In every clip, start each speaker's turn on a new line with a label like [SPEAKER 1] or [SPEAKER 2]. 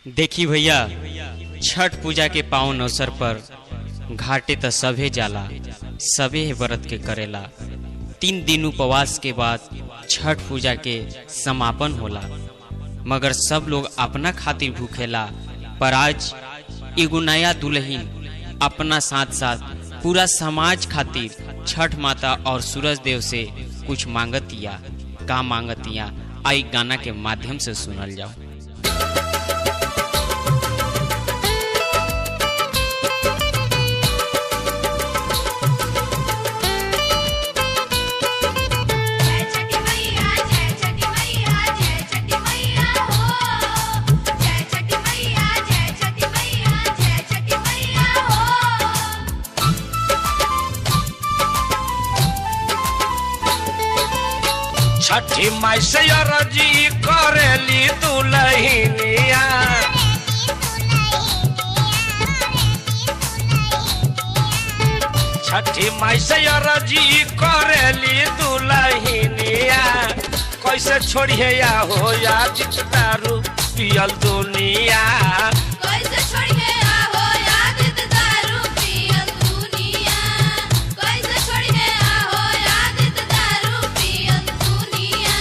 [SPEAKER 1] देखी भैया छठ पूजा के पावन अवसर पर घाटे त सभे जाला सभे व्रत के करेला तीन दिन उपवास के बाद छठ पूजा के समापन होला मगर सब लोग अपना खातिर भूखेला पर आज एगो नया दुल्हन अपना साथ साथ पूरा समाज खातिर छठ माता और सूरज देव से कुछ मांगतिया का मांगतिया आई गाना के माध्यम से सुनल जाओ
[SPEAKER 2] जय छठी मैया जय छठी मैया जय छठी मैया हो जय छठी मैया जय छठी मैया जय छठी मैया हो
[SPEAKER 3] छठी माई से अरजी करेली दुलहिनिया छठी माई से अरजी करेली दुलहिनिया कैसे छोड़िए या हो या जित दारू पियल दुनिया
[SPEAKER 2] कैसे छोड़िए आहो याद दारू पियल दुनिया कैसे छोड़िए आहो याद दारू पियल दुनिया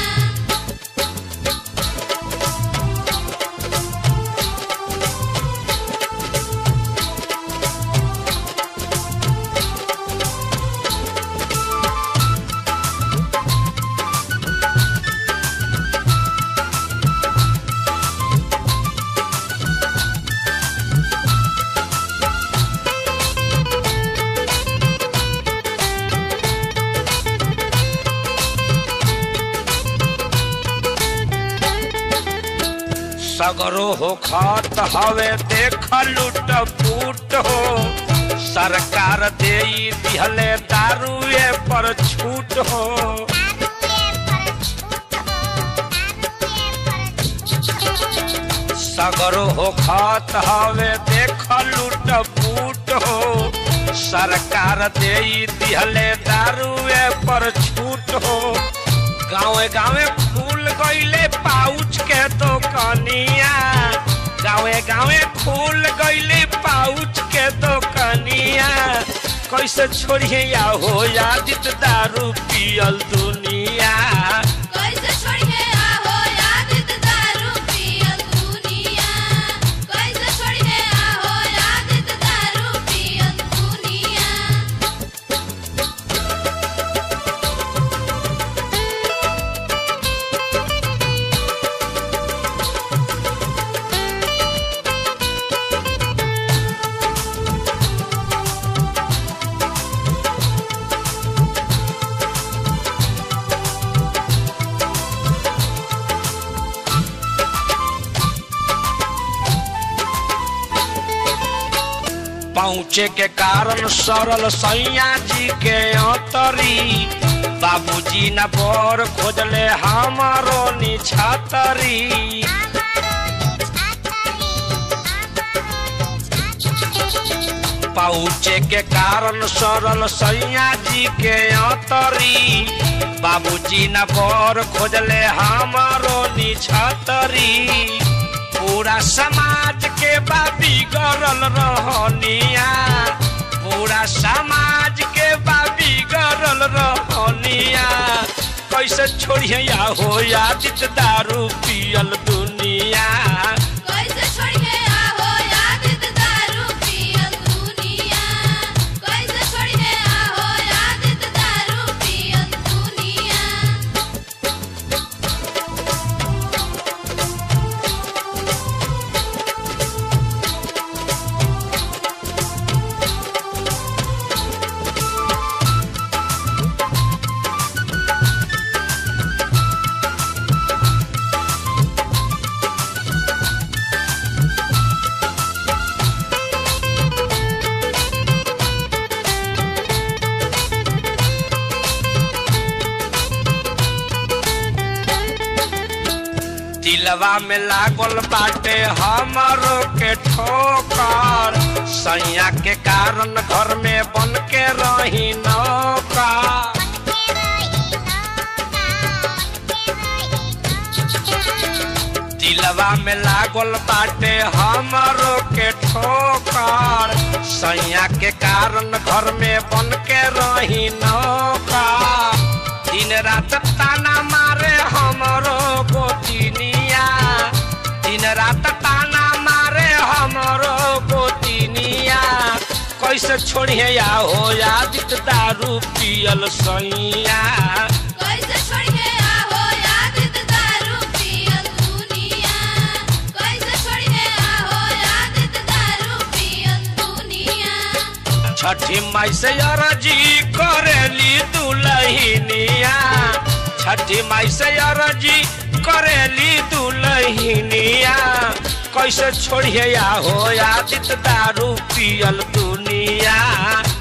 [SPEAKER 3] सगरो हो खत हवे देख लुट फूट हो सरकार दे दिहले दारुए पर छूट हो सगरो हो खत हवे देख लुट फूट हो सरकार दे दिहले दारुए पर छूट हो गाँवे गाँवे खुल गईले पाउच के दुकनिया गाँवे गाँवे खुल गईले पाउच के दुकनिया कैसे छोड़िए या हो यादित दारू पियल दुनिया
[SPEAKER 2] कैसे छोड़िए आहो याद दारू पियल दुनिया कैसे छोड़िए आहो याद दारू पियल दुनिया
[SPEAKER 3] पहुँचे के कारण सरल सैया जी के अतरी बाबूजी न बर खोजले हमारो निछातरी पहुँचे के कारण सरल सैया जी के अतरी बाबूजी न बर खोजले हमारो निछतरी पूरा समाज के बाबी गरल रहनिया पूरा समाज के बाबी गरल रहनिया कैसे छोड़िए या हो यादित दारू पियल दुनिया
[SPEAKER 2] कैसे छोड़िए आहो याद दारू पियल दुनिया कैसे छोड़िए आहो याद दारू पियल दुनिया
[SPEAKER 3] दिलवा में लागल बाटे हमरो के ठोकर सैया के कारण घर में बन के रही नौका दिलवा दिलवा में लागल बाटे हमरो के ठोकर सैया के कारण घर में बन के रही नौकर दिन रात ताना मारे हमरो गोतिनिया दिन रात ताना मारे हमरो गोतिनिया कैसे छोड़िए या हो यादित दारू पियल सैया
[SPEAKER 2] कैसे छोड़िए आहो याद दारू पियल दुनिया कैसे छोड़िए आहो याद दारू पियल दुनिया
[SPEAKER 3] छठी माई से अरजी करेली दुलहिनिया छठी माई से अरजी करेली दुलहिनिया कैसे छोड़िए या हो यादित दारू पियल दुनिया